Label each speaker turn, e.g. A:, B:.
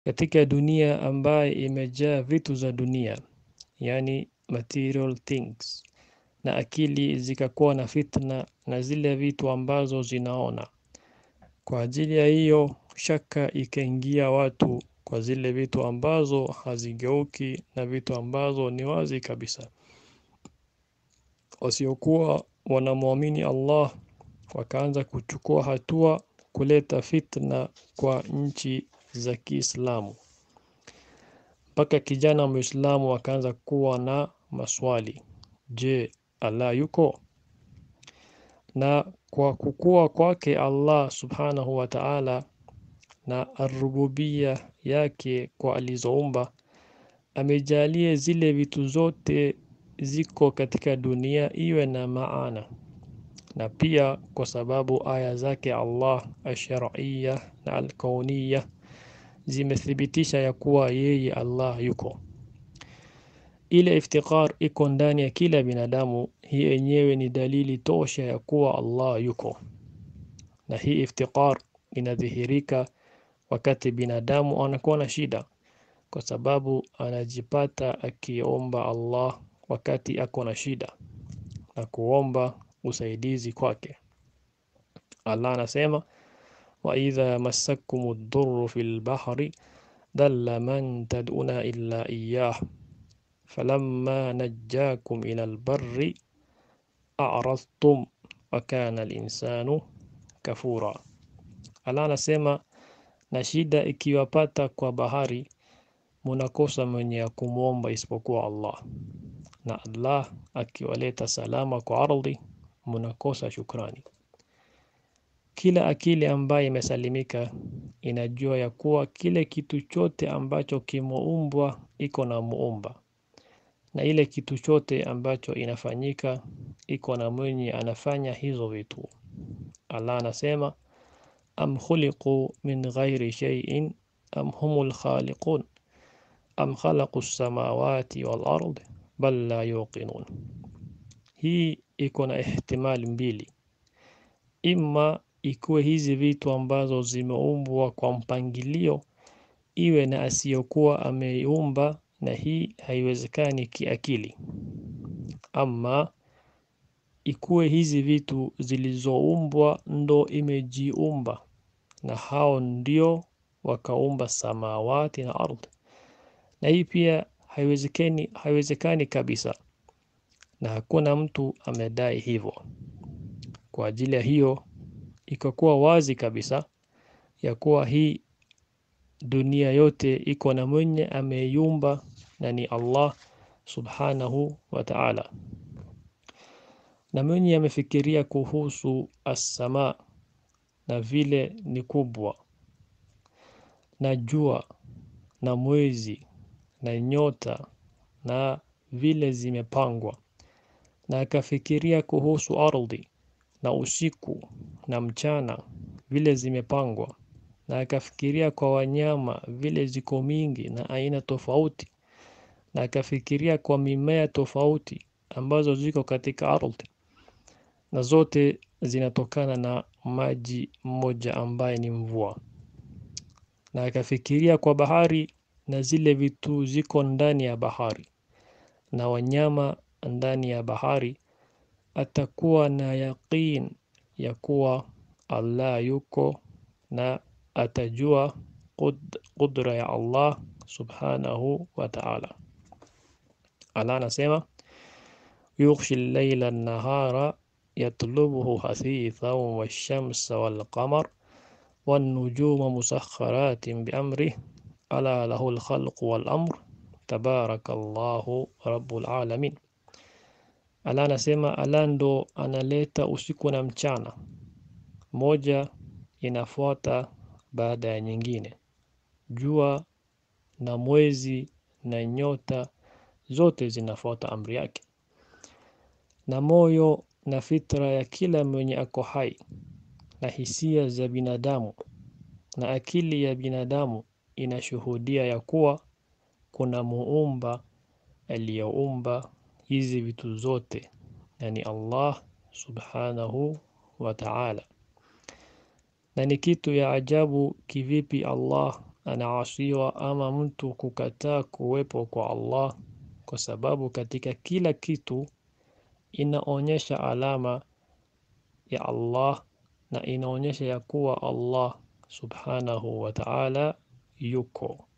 A: katika dunia ambaye imejaa vitu za dunia, yani material things, na akili zikakuwa na fitna na zile vitu ambazo zinaona. Kwa ajili ya hiyo shaka ikaingia watu kwa zile vitu ambazo hazigeuki na vitu ambazo ni wazi kabisa. Wasiokuwa wanamwamini Allah wakaanza kuchukua hatua kuleta fitna kwa nchi za Kiislamu. Mpaka kijana Muislamu akaanza kuwa na maswali. Je, Allah yuko? Na kwa kukua kwake Allah Subhanahu wa Ta'ala na arububia yake kwa alizoumba amejalia zile vitu zote ziko katika dunia iwe na maana na pia kwa sababu aya zake Allah ash-shar'iyya na al-kauniyya zimethibitisha ya kuwa yeye Allah yuko. Ile iftiqar iko ndani ya kila binadamu, hii yenyewe ni dalili tosha ya kuwa Allah yuko, na hii iftiqar inadhihirika wakati binadamu anakuwa na shida, kwa sababu anajipata akiomba Allah wakati ako na shida na kuomba usaidizi kwake. Allah anasema wa idha massakum ad-durru fil bahri dalla man tad'una illa iyyah falamma najjakum ila al-barri a'radtum wa kana al-insanu kafura. Allah anasema na shida ikiwapata kwa bahari munakosa mwenye ya kumwomba isipokuwa Allah, na Allah akiwaleta salama kwa ardhi munakosa shukrani. Kila akili ambaye imesalimika inajua ya kuwa kile kitu chote ambacho kimeumbwa iko na muumba, na ile kitu chote ambacho inafanyika iko na mwenye anafanya hizo vitu. Allah anasema am khuliqu min ghairi shay'in am humul khaliqun am khalaqu as-samawati wal ard bal la yuqinun. Hii iko na ihtimali mbili, imma ikuwe hizi vitu ambazo zimeumbwa kwa mpangilio iwe na asiyokuwa ameumba, na hii haiwezekani kiakili, ama ikuwe hizi vitu zilizoumbwa ndo imejiumba na hao ndio wakaumba samawati na ardhi, na hii pia haiwezekani, haiwezekani kabisa, na hakuna mtu amedai hivyo. Kwa ajili ya hiyo ikakuwa wazi kabisa ya kuwa hii dunia yote iko na mwenye ameiumba na ni Allah subhanahu wa ta'ala, na mwenye amefikiria kuhusu as-samaa na vile ni kubwa na jua na mwezi na nyota na vile zimepangwa, na akafikiria kuhusu ardhi na usiku na mchana vile zimepangwa, na akafikiria kwa wanyama vile ziko mingi na aina tofauti, na akafikiria kwa mimea tofauti ambazo ziko katika ardhi, na zote zinatokana na maji mmoja ambaye ni mvua, na akafikiria kwa bahari na zile vitu ziko ndani ya bahari na wanyama ndani ya bahari, atakuwa na yaqin ya kuwa Allah yuko na atajua qudra ya Allah subhanahu wa ta'ala. Allah anasema yughshi al-layla an-nahara yatlubuhu hasithan wash-shamsa wal-qamar wan-nujuma musakhkharatin bi-amrihi ala lahu al-khalqu wal-amr tabarakallahu rabbul alamin. Allah anasema Allah ndo analeta usiku na mchana, moja inafuata baada ya nyingine. Jua na mwezi na nyota zote zinafuata amri yake, na moyo na fitra ya kila mwenye ako hai na hisia za binadamu na akili ya binadamu inashuhudia ya kuwa kuna muumba aliyeumba hizi vitu zote na ni Allah subhanahu wa ta'ala. Na ni kitu ya ajabu kivipi Allah anaasiwa ama mtu kukataa kuwepo kwa Allah, kwa sababu katika kila kitu inaonyesha alama ya Allah na inaonyesha ya kuwa Allah subhanahu wa ta'ala yuko.